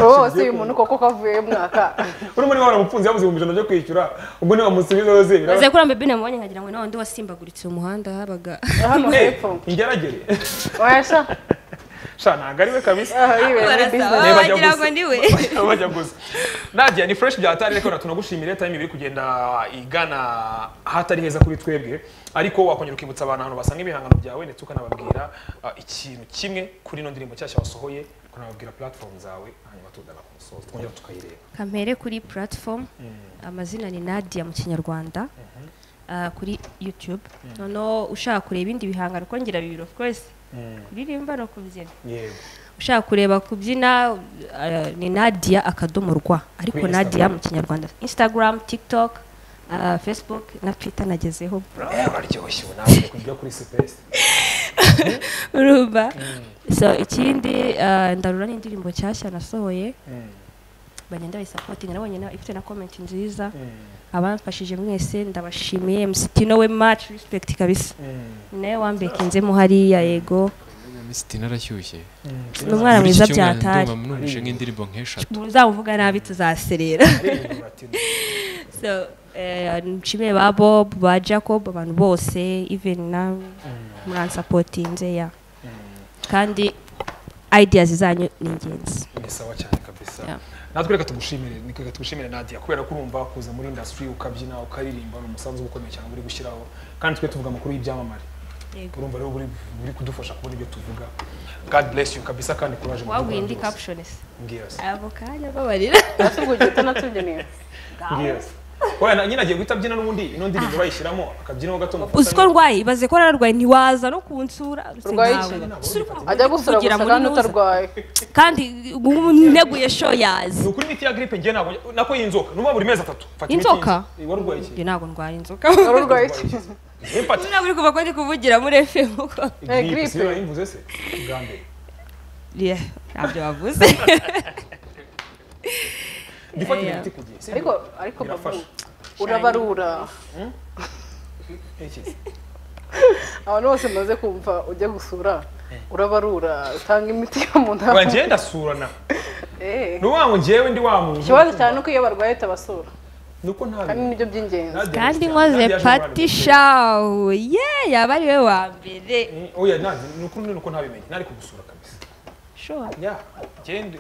wowe si uyu muntu koko kavuye mwaka urimo niba waramufunze yabuze ibihumbi ijana byo kwishyura ubwo niba bamusubiza yose biraba maze kuri ambe bine mubonye nkagira ngo nawe undi wasimbaguritse umuhanda habaga hano Eh, hepfo ingeragere wesha sha ntabwo ari we kabisa aha yibera muri bizinesi Niba ajya wagira ngo gusa. ndiwe bajya gusa nadia ni fresh byatari reka tunagushimire time ibiri kugenda igana ahatari heza kuri twebwe ariko wakongera ukibutsa abantu ahantu basanga ibihangano byawe ndetse ukanababwira ah, ikintu kimwe kuri ino ndirimbo nshyashya wasohoye ukanababwira platform zawe hanyuma tudana ku musozo twongera tukayireba kampere kuri platform amazina ni nadia mu kinyarwanda ah, kuri youtube noneho ushaka kureba ibindi bihangano kuko ngira bibiri of course kuririmba no kubyina yego ushaka kureba kubyina ah, ni nadia akadomo rwa ariko Kuri nadia Instagram. mu kinyarwanda instagram tiktok ah, facebook na twitter nagezeho bro Eh, waryoshye ubu nawe kujya kuri space urumva so ikindi ah, ndarura n'indirimbo nshyashya nasohoye bagenda bayisapotinga nabonye na- ifite na comment nziza abamfashije mwese ndabashimiye msitino we much respect kabisa nawe wambekinzemo hariya yego Misitini arashyushye ni umwana Muri iki mwiza cyumweru byatari ndumva numvise nk'indirimbo nk'eshatu muzamuvuga nabi tuzaserera so eh, nshimiye ba bob ba jacob abantu bose even na muransapotinze ya kandi ideas zanyu ni ingenzi ni sawa cyane kabisa Yeah. natwe reka tugushimire ni- reka tugushimire nadia kubera ko urumva kuza muri industry ukabyina ukaririmba ni umusanzu ukomeye cyane uri gushyiraho kandi twe tuvuga amakuru y'ibyamamare Yego. urumva rero buri buri kudufasha kubona ibyo tuvuga god bless you kabisa kandi kuraje waguye indi caption se mbwira se ako kanya babarira natubwiye utanatumye mbwira se oya na- nyine agiye guhita abyina n'ubundi ino ndirimbo bayishyiramo akabyinaho gato uzi ko rwaye ibaze ko ararwaye ntiwaza no kunsura uretse Urwaye nkawe. iki? Ese uri kumva ajya ndi gusura kuvugira gusa muri kandi nuza? utarwaye kandi neguye sho yazi ni ukuri imiti ya gripe njye ntabwo nako y'inzoka nuba buri mezi atatu fata imiti Inzoka? y'inzoka. Eh, wari urwaye iki njye ntabwo ndwara inzoka wari urwaye iki Eh, mfata ntabwo uri kuva ko ndi kuvugira muri fm kuko Eh, gripe si gripe. yayimvuze se bwa mbere Yeah, ntabyo wavuze ndifata Eh, imiti ku gihe si ariko ariko babu Birafasha. urabarura iki? abantu bose maze kumva ujya gusura urabarura utanga imiti yo mu nda Oya, njye ndasurana Eh. ni ukuvuga ngo njyewe ndi wa muntu ikibazo cyane ni uko iyo barwaye tabasura ni uko nta kandi nibyo by'ingenzi Nadia kandi Christian, nkoze Nadia Jean pati Marie. shawu ye yaba ari we wa mbere Mm, oya Nadia, ni ukuri ni uko ntabimenye nari kugusura kabisa sure ya njye ndi- njye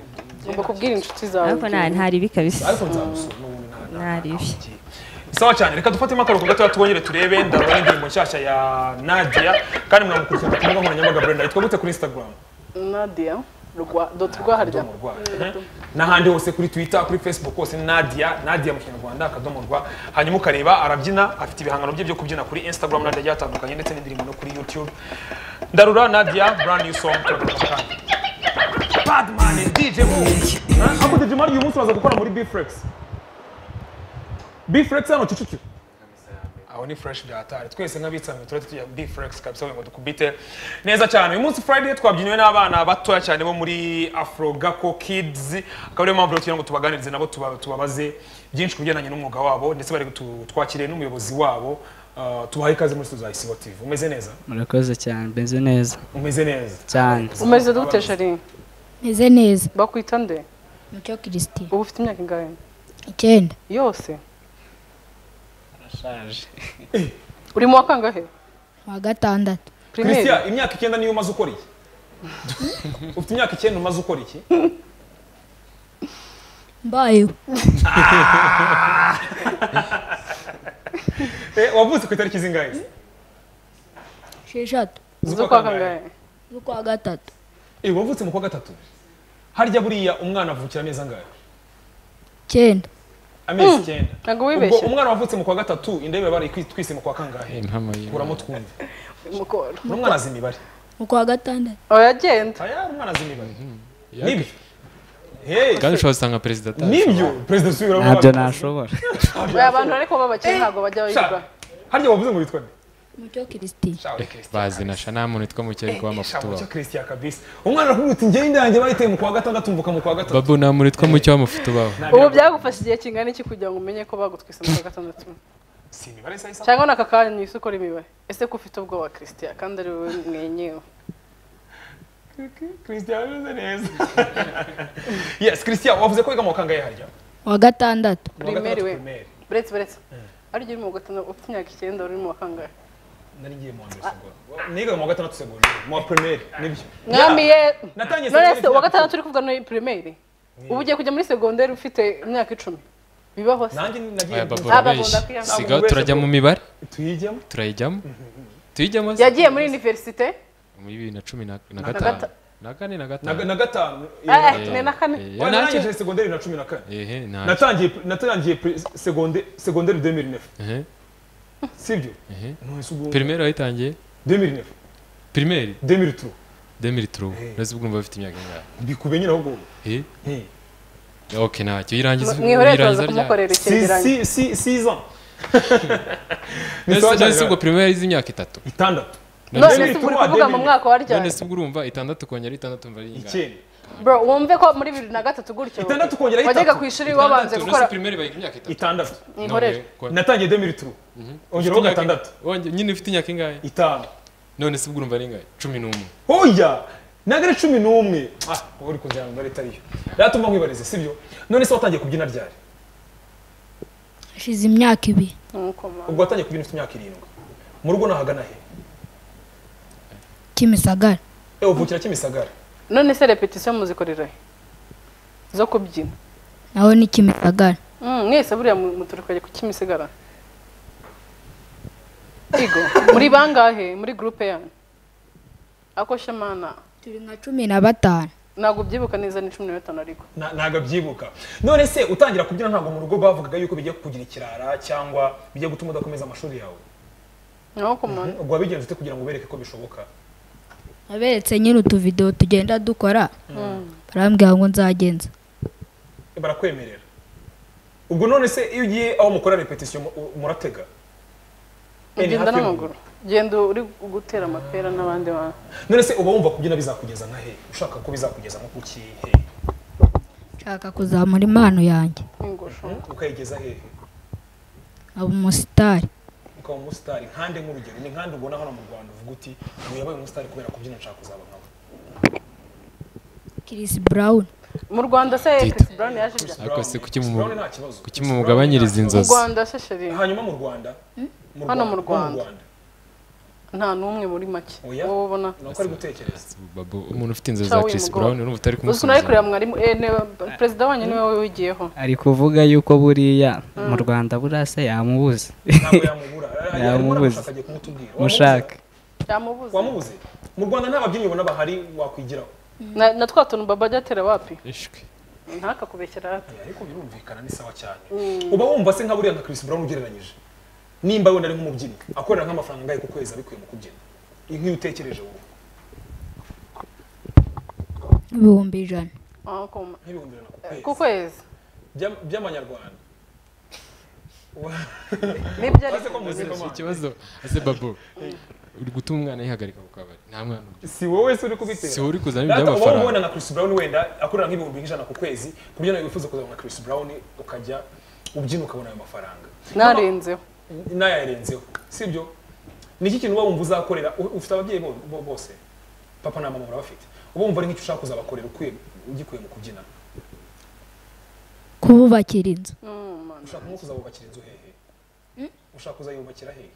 ugomba kubwira inshuti zawe ariko nta ntaribi kabisa ariko nzagusura n'ubundi nta- nta- ntaribi sawa cyane reka dufatemo akaruhuko gatoya tubongere turebe ndarora n'indirimbo nshyashya ya nadia kandi mwamukurikirana ku mbuga nkoranyambaga brenda yitwa gute kuri instagram nadia rwa doti rwaharya akadomo rwa Mhm. n'ahandi hose kuri twitter kuri facebook hose ni nadia nadia mu kinyarwanda akadomo rwa hanyuma ukareba arabyina afite ibihangano bye byo kubyina kuri instagram nadia agiye atandukanye ndetse n'indirimbo no kuri youtube ndarura nadia brand new song turagaruka kandi badman dj Move. Huh? ako dj mari uyu munsi uraza gukora muri bflex bflex hano cucucu aho ni fresh byatari twese nk'abitsamwe turahita tujya bflex kabisa ngo dukubite neza cyane uyu munsi friday twabyiniwe n'abana batoya cyane bo muri afro gako kids akaba ariyo mpamvu rero tugira ngo tubaganirize nabo tuba- tubabaze byinshi ku bigendanye n'umwuga wabo ndetse bari tu- twakiriye n'umuyobozi wabo Uh, tubaha ikaze muri studio za isibo tv umeze neza murakoze cyane meze neza umeze neza cyane umeze dute shari meze neza bakwita nde mucyo kirisiti uba ufite imyaka ingahe icyenda yose arashaje uri mu wa kangahe wa gatandatu primaire christian imyaka icyenda niyo umaze ukora iki ufite imyaka icyenda umaze ukora iki mbayeho Eh, wavutse ku itariki zingahe esheshatu z'ukwa kangahe z'ukwa gatatu Eh, wavutse mu kwa gatatu harya buriya umwana avukira amezi angahe icyenda amezi icyenda ntabwo ubwo wibeshye umwana wavutse mu kwa gatatu indebe bari twise mu kwa kangahe impamo y'Imana. kuramo twumve mukoro n'umwana azi imibare mu kwa gatandatu uragenda aya umwana azi imibare Ya- nibyo Hey, kandi ushobora gusanga perezida atazi nibyo perezida dusubiramo ntabyo nashobora abantu ariko b'abakire ntabwo bajya Sha, bayigura harya wavuze ngo witwa nde mucyo kirisitini bazi na sha nta muntu witwa mukeri kuba amafuti wabo wabo christian kabisa umwana aravuga uti ngende yanjye bayiteye mu kwa gatandatu mvuka mu kwa gatatu babu nta muntu witwa muke w'amafuti wabo ubu byagufashe igihe kingana iki kugira ngo umenye ko bagutwise mu kwa gatandatu si imibare isa isa cyangwa n'aka kanya ni ukora imibare ese ko ufite ubwoba christian kandi ari wowe mwenyewe christian ameze neza yes christian wavuze ko wiga mu kangahe harya uwa gatandatu Mu wa gatandatu Primaire we. primaire. buretse buretse ari uri mu wa gatandatu ufite imyaka icyenda uri mu wa kangahe nari ngiye mu wa mbere segonderi nigaga mu wa gatandatu segonderi mu wa primaire nibyo mwami Yeah. ye Natangiye none se segonderi uwa gatandatu uri kuvuga ni primaire ubu ugiye kujya muri segonderi ufite imyaka icumi bibaho se nanjye nagiye aya babu Aba urabeshya akunda kwiyanga. sigaho turajya mu mibare tuyijyamo turayijyamo tuyijyamo se yagiye muri universite muri bibiri na cumi na na Na gatanu gata- na kane na na gatanu na gatanu Eh, eh, eh, ni na kane Eh, Oya, nacyo. narangije segonderi na cumi na kane ehe ntacyo natangiye natangiye pri- segonde- segonderi 2009 ehe sibyo ehe nonese ubwo pirimeri wayitangiye 2009 pirimeri 2003 demiri turu Eh. nose ubwo bafite imyaka ingahe bikube nyine ahubwo Eh, Eh. ok ntacyo uyirangiza mwihoreye turaza ryari? kumukorera Si- icyegeranyo si- si- six ans None se- none se ubwo pirimeri ari iz'imyaka itatu itandatu none se Demiri ubu uri tuwa, kuvuga mu demiri. mwaka wa ryari none se ubwo urumva itandatu kongera itandatu umva ari ingahe icyenda bro wumve ko muri bibiri na gatatu gutyo Itandatu kongeraho wajyaga itatu. ku ishuri wabanje Itandatu, gukora none se pirimeri bayiga imyaka itatu itandatu mwihorere natangiye 2003 ongeraho gatandatu Wonge- nyine ufite imyaka ingahe itanu none se ubwo urumva ari ingahe cumi n'umwe oya ntabwo ari cumi n'umwe ah uri kuzana imibare itariyo yatuma nkwibariza sibyo none se watangiye kubyina ryari hashize imyaka ibiri Nuko ma- ubwo watangiye kubyina ufite imyaka irindwi mu rugo nahagana he kimisagara ewe uvukira kimisagara none se repetition muzikorera he zo kubyina naho ni kimisagara Mm, mwese buriya mu- muturuka ku kimisigara igo muri bangahe muri groupe yanyu ako shamana turi nka cumi na batanu ntabwo byibuka neza ni cumi na batanu ariko Na- ntabwo abyibuka none se utangira kubyina ntabwo mu rugo bavugaga yuko bigiye kukugira ikirara cyangwa bijya gutuma udakomeza amashuri yawe naho kumana ubwo wabigenza ute kugira ngo ubereke ko bishoboka naberetse nyine utuvidewo tugenda dukora barambwira ngo nzagenza barakwemerera ubwo none se iyo ugiye aho mukora repetisiyo mu- u- muratega Eh, ni ugenda hafi n'amaguru genda uri gutera amapera n'abandi bantu none se uba wumva kubyina bizakugeza nka he ushaka ko bizakugeza nko ku kihe nshaka kuzamura impano yanjye n'ingosho ukayigeza hehe aba umusitari ukaba umusitari nkande nk'urugero ni nkande ubona hano mu rwanda uvuga uti ubu yabaye umusitari kubera kubyina nshaka kuzaba nkawe kirisi burawuni mu rwanda se Tito. Chris Brown yaje bya ariko se kuki mu- Brown nta kibazo kuki mumugabanyiriza mu inzozi rwanda se sheri hanyuma mu rwanda mu Hano mu no Rwanda. nta n'umwe muri make Oya. wowe ubona ni uko ari gutekereza Babu, umuntu ufite inzozi Cha za we chris mugabo. brown urumva utari uzwi nawe kumusuzuma kureba mwarimu eh, ne- perezida wanyu niwe wigiyeho ari kuvuga yuko buriya mu rwanda buriya se yamubuze ntabwo yamubura yamubura Yamubuze. mushaka agiye kumutubwira mushaka cyamubuze wamubuze mu rwanda nta babyinnyi ubona bahari wakwigiraho na na twa tuntu baba ajya atera wapi ishwe ntakakubeshyera hato ariko birumvikana ni sawa cyane uba wumva se nka buriya nka Chris Brown ugereranyije nimba wenda ari nk'umubyinnyi akorera nk'amafaranga angahe ku kwezi abikuye mu kubyina nk'iyo utekereje wowe ibihumbi ijana aho kuma nk'ibihumbi ijana ku ku kwezi kwezi By'am- by'amanyarwanda nibyo ari Maze ko muzima Iki kibazo ese babu uri gutuma umwana yihagarika ku kabari nta mwana ugira. si wowe se uri kubitera si wowe uri kuzana ibintu Data, uba by'amafaranga wabona nka Chris Brown wenda akorera nk'ibihumbi nk'ijana ku kwezi ku buryo nawe wifuza kuzaba nka Chris Brown ukajya ubyina ukabona ayo mafaranga narenzeho n'ayarenzeho sibyo ni iki kintu uba wumva uzakorera U- ufite ababyeyi bo- bo- bose papa na mama urabafite uba wumva ari nk'icyo ushaka kuzabakorera ukwiye ugikuye mu kubyina kububakira inzu Mm, man. ushaka nko kuzabubakira inzu hehe ushaka kuzayubakira hehe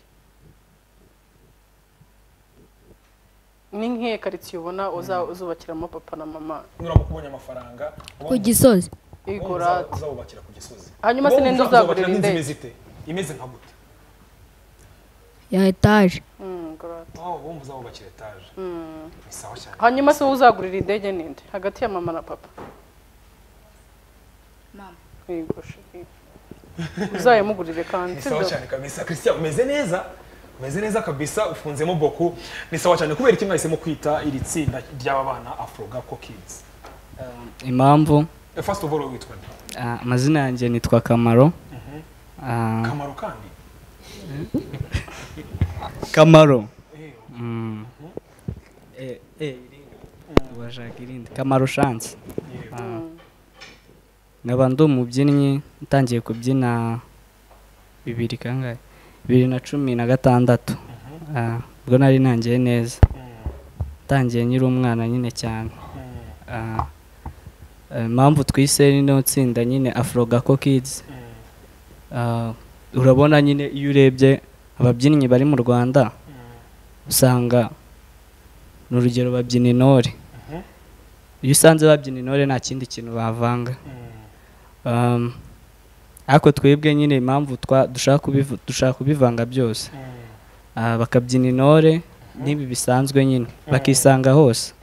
ni nk'iyo karitsiye ubona uza- uzubakiramo papa na mama nuramu kubonye amafaranga uba ku wumva- gisozi uba wumva igorate uzabubakira ku gisozi Hanyuma se ninde uzagurira inzu indege? imeze ite imeze nka gute ya etaje aho uba wumva uzabubakira etaje ni sawa cyane hanyuma se wowe uzagurira indege ninde hagati ya mama na papa Mama. Yego, sheri. uzayimugurire kandi ni sawa sibyo? cyane kabisa christian umeze neza umeze neza kabisa ufunzemo boku ni sawa cyane kubera iki mwahisemo kwita iri tsinda ry'aba bana afro gapo kids impamvu Eh, first of all wowe witwa nde ah, amazina yanjye nitwa kamaro Ah, kamaro kandi kamaro Mm. Eh, eh, irinde. washaka irindi kamaro shansi Ah. nkaba ndi umubyinnyi ntangiye kubyina bibiri kangahe bibiri na cumi na gatandatu Ah, ubwo nari ntangiye neza ntangiye nyiri umwana nyine cyane Ah, eh, impamvu twise rino tsinda nyine afro gako kids Ah, urabona nyine iyo urebye ababyinnyi bari mu rwanda usanga ni urugero babyina intore iyo usanze babyina intore nta kindi kintu bavanga Um, ariko twebwe nyine impamvu twa- dushaka kubivu- dushaka kubivanga byose Ah, bakabyina intore n'ibi bisanzwe nyine bakisanga hose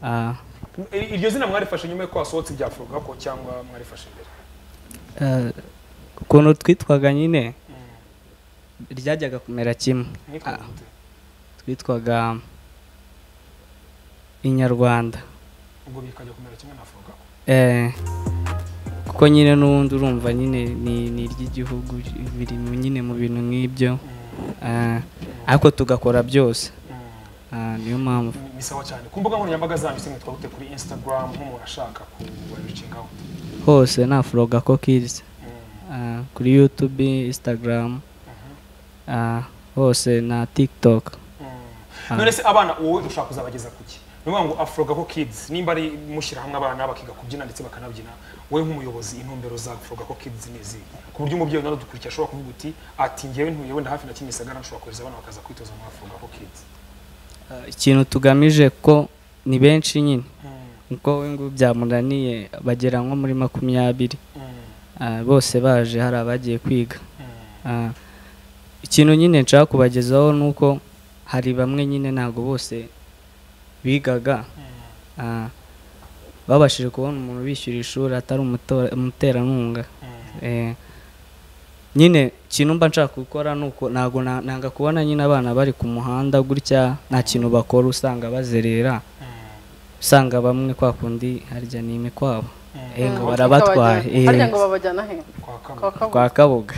Ah, I- iryo zina mwarifashe nyuma yuko wasohotse ibya afro gako cyangwa mwarifashe mbere eh, ukuntu twitwaga nyine ryajyaga kumera kimwe Mwitwaga Ah. gute? twitwaga inyarwanda ubwo bikajya kumera kimwe na afro gako Eh, kuko nyine n'ubundi urumva nyine ni ni iry'igihugu biri mu- nyine mu bintu nk'ibyo Eh, ariko tugakora byose Ah, niyo mpamvu Ni- ni sawa cyane ku mbuga nkoranyambaga zanyu se mwitwa gute kuri instagram nk'umuntu ashaka kubarecingaho hose ni afro gako kids Ah, kuri youtube instagram Ah, hose na tiktok Ah. none se abana wowe ushaka kuzabageza ku ki ni ukuvuga ngo afro gako kids nimba ari mushyira hamwe abana bakiga kubyina ndetse bakanabyina wowe nk'umuyobozi intumbero za afro gako kids ni izihe ku buryo umubyeyi nawe udukurikiye ashobora kuvuga uti ati ngewe ntuye wenda hafi na kimisagara nshobora kohereza abana bakaza kwitoza mu afro gako kids Ah, ikintu tugamije ko ni benshi nyine kuko we ngo byamunaniye bagera nko muri makumyabiri Ah, bose baje hari abagiye kwiga Ah, ikintu nyine nshaka kubagezaho ni uko hari bamwe nyine ntabwo bose bigaga Ah, babashije kubona umuntu bishyura ishuri atari umutora- umuterankunga Eh, nyine ikintu mba nshaka gukora ni uko ntabwo na- nanga kubona nyine abana bari ku muhanda gutya nta kintu bakora usanga bazerera usanga bamwe kwa kundi harya ni imikwabo Eh, ngo barabatwaye eh, harya ngo babajyana he kwa kabiri kwa kabuga kwa kabuga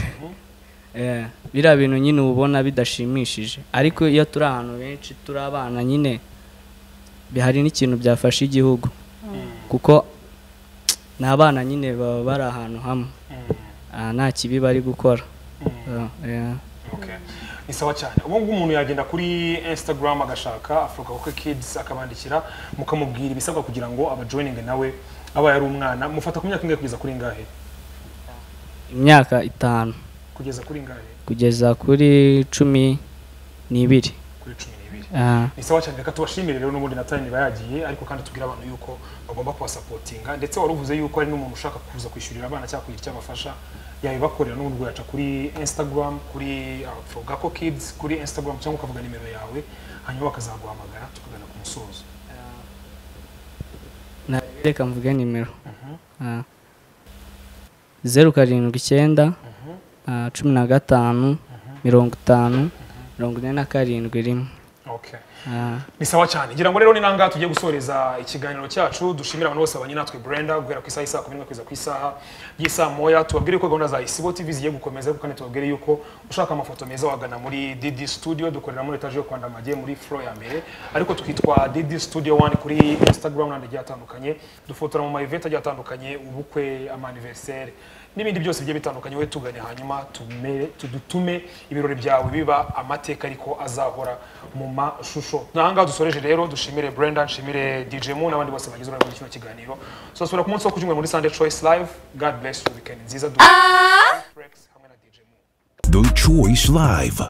Eh, biriya bintu nyine uba ubona bidashimishije ariko iyo turi ahantu benshi turi abana nyine bi- hari n'ikintu byafasha igihugu kuko ni abana nyine baba bari ahantu hamwe Ah, nta kibi bari gukora Ah, yeah. Okay. Ni sawa cyane. Ubu ngubu umuntu yagenda kuri Instagram agashaka Africa Hockey Kids akabandikira mukamubwira ibisabwa kugira ngo abajoininge nawe aba yari umwana mufata ku myaka ingahe kugeza kuri ingahe? imyaka itanu Kugeza kuri ingahe? kugeza kuri cumi n'ibiri Kuri 12. Ah, Ni sawa cyane reka tubashimire rero n'ubundi na time bayagiye ariko kandi tubwira abantu yuko bagomba kubasapotinga ndetse waruvuze yuko ari n'umuntu ushaka kuza kwishyurira abana cyangwa kugira icyo abafasha yabibakorera n'ubundi ugaca kuri Instagram kuri Afrogako Kids kuri Instagram cyangwa ukavuga nimero yawe hanyuma bakazaguhamagara tukagana ku musozo. na- reka mvuge nimero Ah. zeru karindwi icyenda ah, cumi na gatanu mirongo itanu mirongo ine na karindwi rimwe Okay. Ah, Ni sawa cyane. Ngira ngo rero ni nangaha tugiye gusoreza ikiganiro cyacu dushimira abantu bose babanye natwe Brenda guhera ku isaha isaha 11 kugeza ku isaha y'isaha moya tubabwire ko gahunda za Isibo TV zigiye gukomeza ariko kandi tubabwire yuko ushaka amafoto meza wagana muri DD Studio dukorera muri etage yo kwanda magiye muri floor ya mbere ariko twitwa DD Studio 1 kuri Instagram n'andi agiye atandukanye dufotora mu ma event agiye atandukanye ubukwe ama anniversaire n'ibindi byose bigiye bitandukanye wowe tugane hanyuma tumere- tu- dutume ibirori byawe biba amateka ariko azahora mu mashusho nahangaha dusoreje rero dushimire brenda nshimire dj mu n'abandi bose bagize uruhare muri kino kiganiro tuzasubira ku munsi wo kucyumvira muri sunday choice live god bless you weekend nziza du- Rex hamwe na dj mu The Choice Live.